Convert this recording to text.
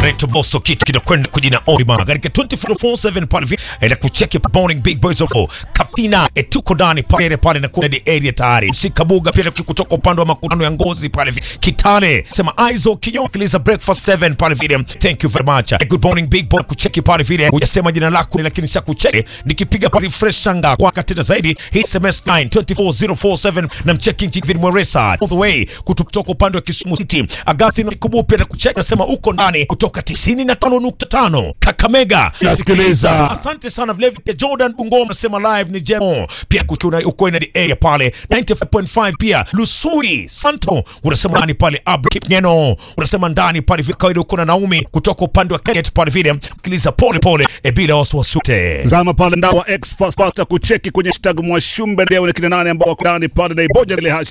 anaitwa Bosso kitu kinakwenda kujina Orima katika 2447 pale vile na kucheki morning big boys of Kapina etuko ndani pale pale na kuna area tayari sikabuga pia kutoka upande wa makutano ya ngozi pale vile Kitale sema Aizo kinyo kiliza breakfast 7 pale vile thank you very much good morning big boy kucheki pale vile hujasema jina lako lakini shakucheki nikipiga pale refresh shanga kwa tena zaidi hii SMS 9 24047 na mcheki Jivin Mweresa all the way kutoka upande wa Kisumu City Agasti na Kubupe na kucheki nasema uko ndani kutoka 95.5 Kakamega Nasikiliza. asante sana vile vile Jordan Bungoma nasema live ni jemo pia kuna uko ina the area pale 95.5 pia Lusuri Santo unasema ndani pale Abra Kipngeno unasema ndani pale vile kawaida uko na Naomi kutoka upande wa Kenya pale vile sikiliza pole pole e bila wasiwasi Zama pale ndao wa X fast fast kucheki kwenye hashtag Mwashumbe leo ni kina nane ambao wako ndani pale na iboja ile hashtag